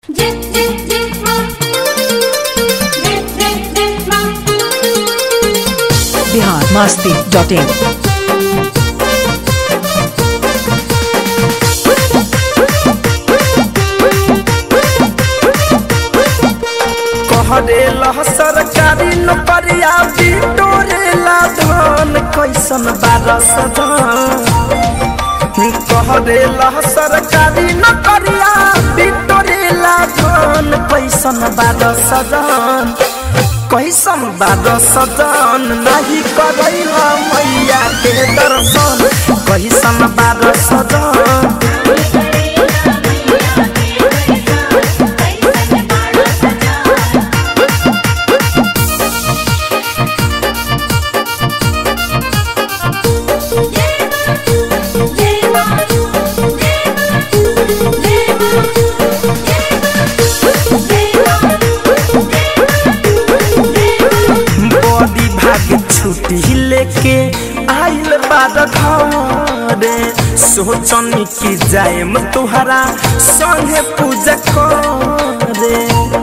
Dip, dip, dip, mom. Dip, dip, dip, mom. Bihar Masti dot in कहरेला सरकारी नौकरिया बिटोरेला धन कैसन बारस कहरेला सरकारी नौकरिया बिटोरेला धन कैसन बारस कैसन बारस नहीं करैला मैया के दर्शन कैसन बारस बड़ी भाग छुट्टी लेके आइल बाद घरे सोचनी कि जाएम तुहरा संगे पूजा करे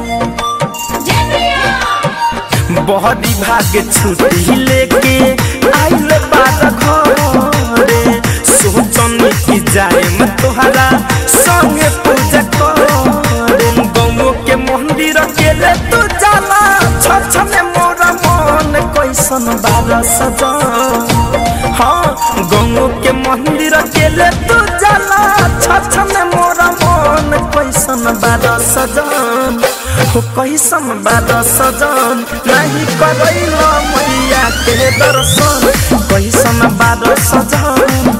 बड़ी भाग छुट्टी लेके आइल बाद घरे सोचनी कि जाएम तुहरा संगे पूजा करे गौ के मंदिर के ले तू जाला छछ में मोरा मन कैसन बारा सजा हाँ गौ के मंदिर के ले तू जाला छछ में मोरा मन कैसन बारा सजन हो कैसन बारा सजन नहीं करैला मैया के दर्शन कैसन बारा सजन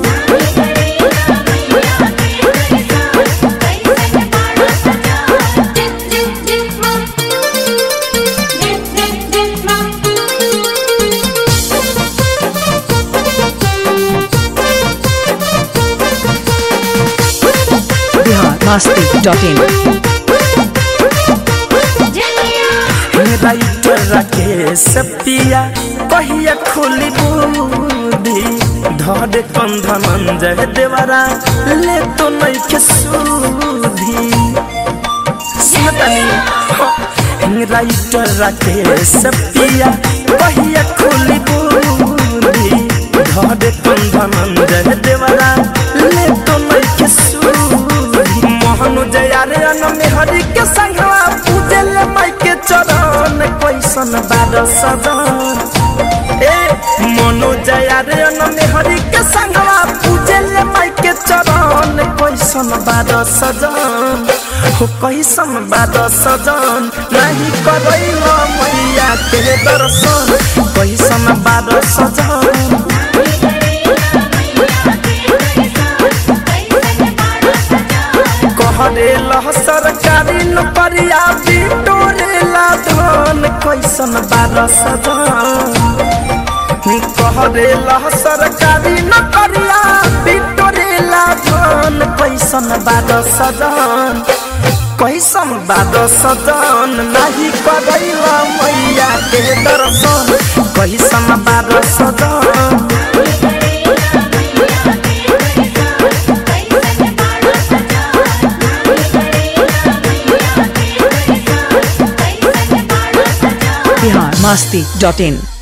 Dip, dip, dip, mom. Dip, dip, dip, mom. Bihar Masti dot in writer Rakesh पिया कहिया खोली बुद्धि धरे कंधन जय देवरा ले तो नहीं के सूधी सुनतनी राइटर राकेश पिया कहिया खोली बुद्धि धरे कंधन जय देवरा ले तो नहीं के सूधी मोहन जया रे अन में हरि के संगवा पूजे ले माई के चरण कैसन बार सदन ए मनो जया रे अन में हरि के संगवा पूजे ले माई के चरण कैसन बार सजन हो कैसन बार सजन नहीं करैला मैया के दर्शन कैसन बार सजन कहरेला सरकारी नौकरिया बिटोरेला धन कैसन बारस कहरेला सरकारी नौकरिया बिटोरेला धन कैसन बारस कैसन बारस नहीं करैला मैया के दर्शन कैसन बारस बिहार मस्ती डॉट इन